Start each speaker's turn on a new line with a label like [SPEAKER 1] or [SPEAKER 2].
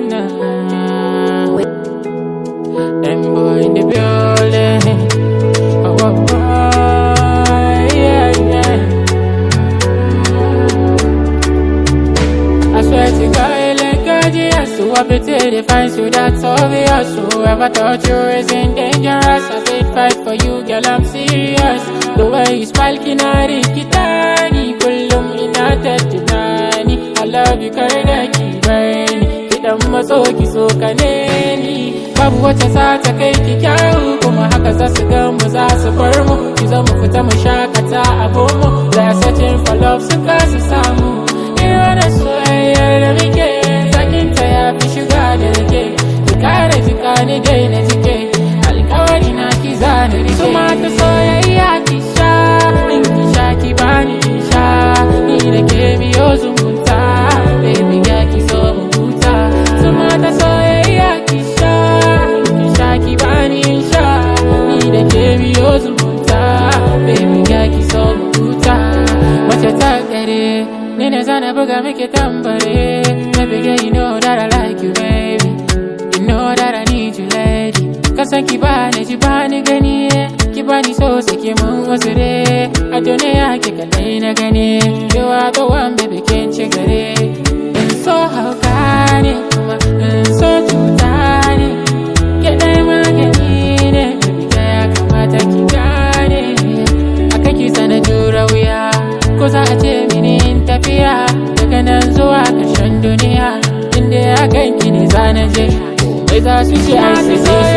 [SPEAKER 1] na Them boy in the building oh, oh, oh, yeah, yeah. I swear to God, like God, yes, so I pity they find you, that's obvious. Whoever thought you wasn't dangerous, I said fight for you, girl, I'm serious. The way you smile, kinari, kitani, kullum ina ta tunani. I love you, kar da ki bani, kidan maso ki so ka ne ni. Babu wacce za ta kai ki kyawu, kuma haka za su gan mu za su bar mu. Ki zo mu fita mu shakata a bomo, they're searching for love, su kasa samu. Ina da soyayyar da muke sakinta ya fi shiga da rike ki kare jika ni dai na jike alkawari na ki zani rike Tuma ta soyayya ki sha in ki sha ki bani ki sha ni da ke biyo zumunta baby ya ki so mu huta Tuma ta soyayya ki sha in ki sha ki bani in sha ni da ke biyo zumunta baby ya ki so mu huta mace ta gare Ni ne zana buga miki tambare Baby girl you know that I like you baby You know that I need you lady Kasan ki bani ji bani gani Ki bani so saki mun wasu re A duniya ki kadai na gani You are the one baby kin ci gare In so hauka ne kuma in so cuta ne Ki dai magani ne Baby girl ya kamata ki gane Akan ki sana jura wuya ko za a ce mini in tafiya daga nan zuwa ƙarshen duniya inda ya ganki ne za na je bai za su ce ai sai